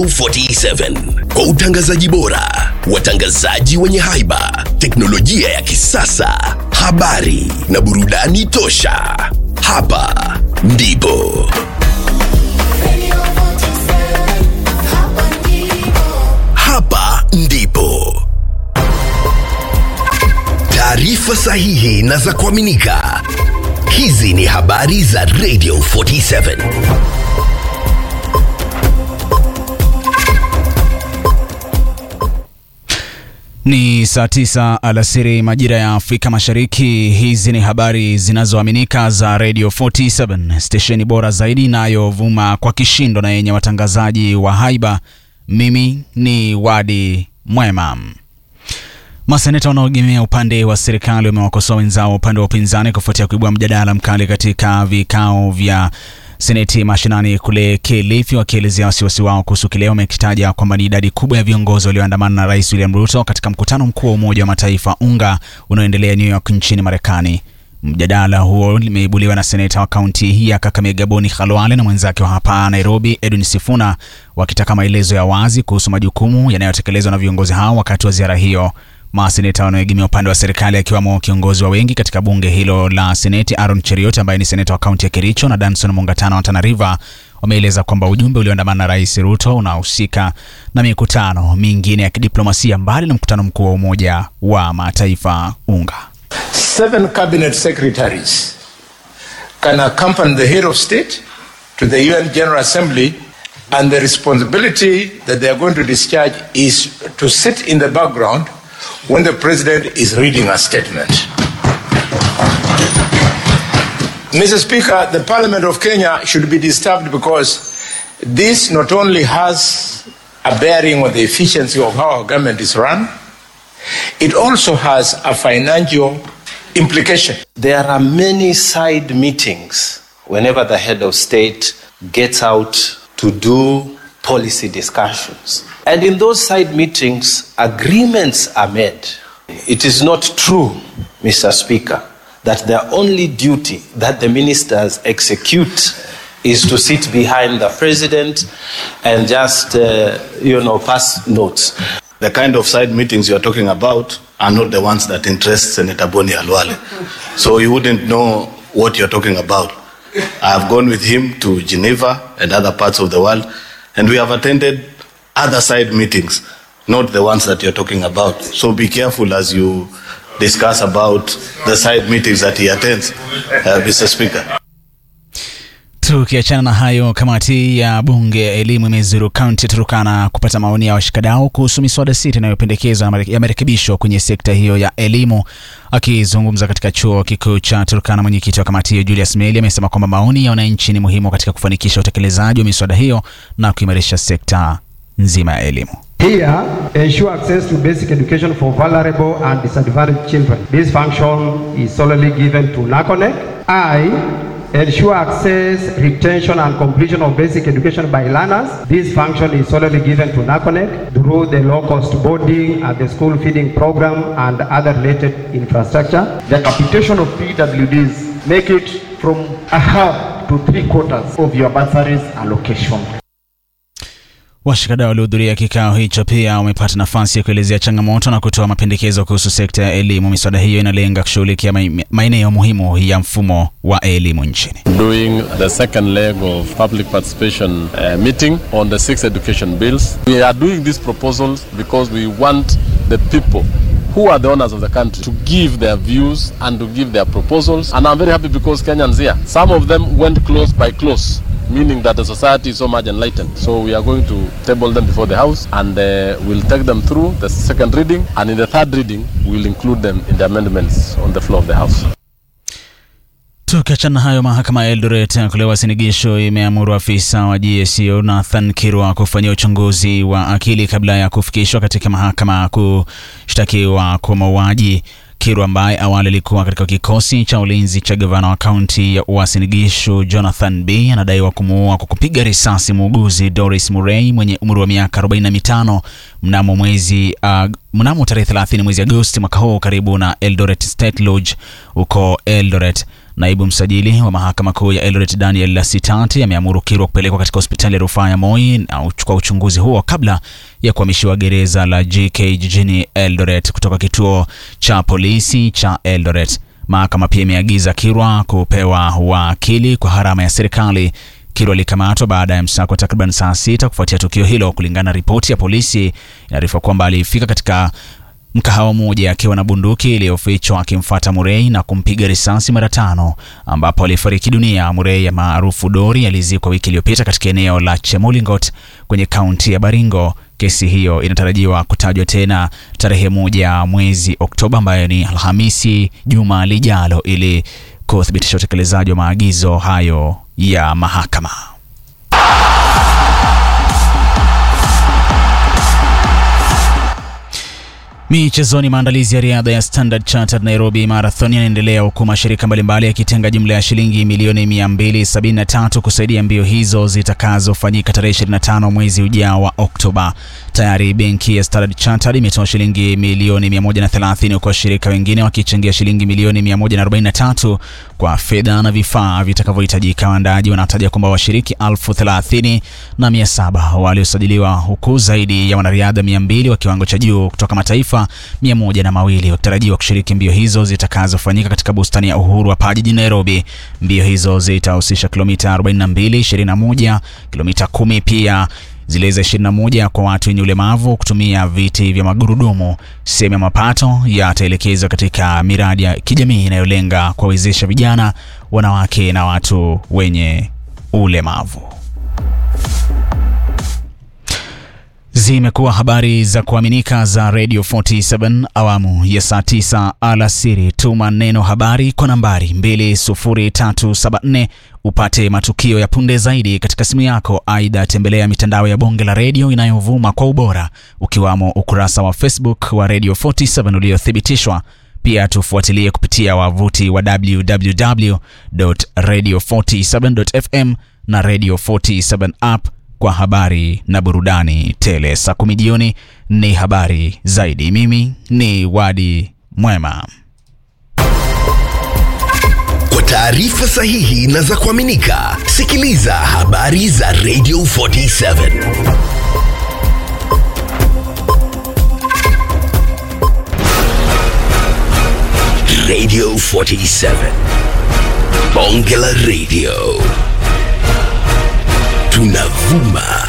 47 kwa utangazaji bora, watangazaji wenye haiba, teknolojia ya kisasa, habari na burudani tosha. Hapa ndipo hapa ndipo taarifa sahihi na za kuaminika. Hizi ni habari za Radio 47. Ni saa tisa alasiri majira ya Afrika Mashariki. Hizi ni habari zinazoaminika za Radio 47, stesheni bora zaidi inayovuma kwa kishindo na yenye watangazaji wa haiba. Mimi ni Wadi Mwema. Maseneta wanaoegemea upande wa serikali wamewakosoa wenzao upande wa upinzani kufuatia kuibua mjadala mkali katika vikao vya seneti mashinani kule Kilifi, wakielezea wasiwasi wao kuhusu kile wamekitaja kwamba ni idadi kubwa ya viongozi walioandamana na Rais William Ruto katika mkutano mkuu wa Umoja wa Mataifa UNGA unaoendelea New York nchini Marekani. Mjadala huo limeibuliwa na seneta wa kaunti hii ya Kakamega Boni Khalwale na mwenzake wa hapa Nairobi Edwin Sifuna wakitaka maelezo ya wazi kuhusu majukumu yanayotekelezwa na viongozi hao wakati wa ziara hiyo. Maseneta wanaoegemea upande wa serikali akiwemo kiongozi wa wengi katika bunge hilo la seneti Aaron Cheriot ambaye ni seneta wa kaunti ya Kericho na Danson Mungatana wa Tana River wameeleza kwamba ujumbe ulioandamana na Rais Ruto unahusika na mikutano mingine ya kidiplomasia mbali na mkutano mkuu wa Umoja wa Mataifa UNGA. seven cabinet secretaries can accompany the head of state to the UN General Assembly, and the responsibility that they are going to discharge is to sit in the background when the president is reading a statement. Mr. Speaker, the Parliament of Kenya should be disturbed because this not only has a bearing on the efficiency of how our government is run, it also has a financial implication. There are many side meetings whenever the head of state gets out to do policy discussions. And in those side meetings, agreements are made. It is not true, Mr. Speaker, that the only duty that the ministers execute is to sit behind the president and just, uh, you know, pass notes. The kind of side meetings you're talking about are not the ones that interest Senator Boni Alwale. So you wouldn't know what you're talking about. I've gone with him to Geneva and other parts of the world, and we have attended other side meetings, not the ones that you're talking about. So be careful as you discuss about the side meetings that he attends, uh, Mr. Speaker. Tukiachana na hayo, kamati ya bunge ya elimu imezuru kaunti ya Turukana kupata maoni ya washikadau kuhusu miswada sita inayopendekezwa ya marekebisho kwenye sekta hiyo ya elimu. Akizungumza katika chuo kikuu cha Turukana, mwenyekiti wa kamati hiyo Julius Meli amesema kwamba maoni ya wananchi ni muhimu katika kufanikisha utekelezaji wa miswada hiyo na kuimarisha sekta nzima ya elimu. Here, ensure access to basic education for vulnerable and disadvantaged children. This function is solely given to NACONEC. I ensure access, retention, and completion of basic education by learners. This function is solely given to NACONEC through the low-cost boarding and the school feeding program and other related infrastructure. The capitation of PWDs make it from a half to three quarters of your bursaries allocation. Washikadau waliohudhuria kikao hicho pia wamepata nafasi ya kuelezea changamoto na kutoa mapendekezo kuhusu sekta ya elimu. Miswada hiyo inalenga kushughulikia mai- maeneo muhimu ya mfumo wa elimu nchini. doing the second leg of public participation uh, meeting on the six education bills. We are doing these proposals because we want the people who are the owners of the country to give their views and to give their proposals. And I'm very happy because Kenyans here, some of them went close by close meaning that the society is so much enlightened. So we are going to table them before the House and uh, we'll take them through the second reading and in the third reading we'll include them in the amendments on the floor of the House. Tukiachana na hayo, mahakama ya Eldoret kule Uasin Gishu imeamuru afisa wa GSU Nathan Kirwa kufanyia uchunguzi wa akili kabla ya kufikishwa katika mahakama kushtakiwa kwa mauaji. Kirwa ambaye awali alikuwa katika kikosi cha ulinzi cha gavana wa kaunti ya Uasin Gishu Jonathan B anadaiwa kumuua kwa kupiga risasi muuguzi Doris Murray mwenye umri wa miaka 45 mnamo mwezi uh, mnamo tarehe 30 mwezi Agosti mwaka huu karibu na Eldoret State Lodge huko Eldoret. Naibu msajili wa mahakama kuu ya Eldoret Daniel Lasitati ameamuru Kirwa kupelekwa katika hospitali ya rufaa ya Moi na kwa uchunguzi huo kabla ya kuhamishiwa gereza la JK jijini Eldoret kutoka kituo cha polisi cha Eldoret. Mahakama pia imeagiza Kirwa kupewa wakili kwa gharama ya serikali. Kirwa alikamatwa baada ya msako takriban saa sita kufuatia tukio hilo. Kulingana na ripoti ya polisi, inaarifa kwamba alifika katika mkahawa mmoja akiwa na bunduki iliyofichwa akimfuata Murray na kumpiga risasi mara tano, ambapo alifariki dunia. Murray maarufu Dori alizikwa wiki iliyopita katika eneo la Chemolingot kwenye kaunti ya Baringo. Kesi hiyo inatarajiwa kutajwa tena tarehe moja mwezi Oktoba, ambayo ni Alhamisi juma lijalo, ili kuthibitisha utekelezaji wa maagizo hayo ya mahakama. Michezoni, maandalizi ya riadha ya Standard Chartered Nairobi Marathon yanaendelea huku mashirika mbalimbali yakitenga jumla ya shilingi milioni 273 kusaidia mbio hizo zitakazofanyika tarehe 25 mwezi ujao wa Oktoba. Tayari benki ya Standard Chartered imetoa shilingi milioni 130 huku washirika wengine wakichangia shilingi milioni 143 kwa fedha na vifaa vitakavyohitajika. Waandaaji wanataja kwamba washiriki elfu thelathini na mia saba waliosajiliwa huku zaidi ya wanariadha 200 wa kiwango cha juu kutoka mataifa mia moja na mawili wakitarajiwa kushiriki mbio hizo zitakazofanyika katika bustani ya Uhuru hapa jijini Nairobi. Mbio hizo zitahusisha kilomita 42, 21, kilomita 10 pia zile za 21 kwa watu wenye ulemavu kutumia viti vya magurudumu. Sehemu ya mapato yataelekezwa katika miradi ya kijamii inayolenga kuwawezesha vijana, wanawake na watu wenye ulemavu. Zimekuwa habari za kuaminika za Radio 47 awamu ya saa 9 alasiri. Tuma neno habari kwa nambari 20374 upate matukio ya punde zaidi katika simu yako. Aidha, tembelea mitandao ya bonge la redio inayovuma kwa ubora ukiwamo ukurasa wa Facebook wa Radio 47 uliothibitishwa. Pia tufuatilie kupitia wavuti wa www.radio47.fm na Radio 47 app kwa habari na burudani tele. Saa kumi jioni ni habari zaidi. Mimi ni Wadi Mwema. Kwa taarifa sahihi na za kuaminika, sikiliza habari za Radio 47 Radio 47 Bonge la Radio tunavuma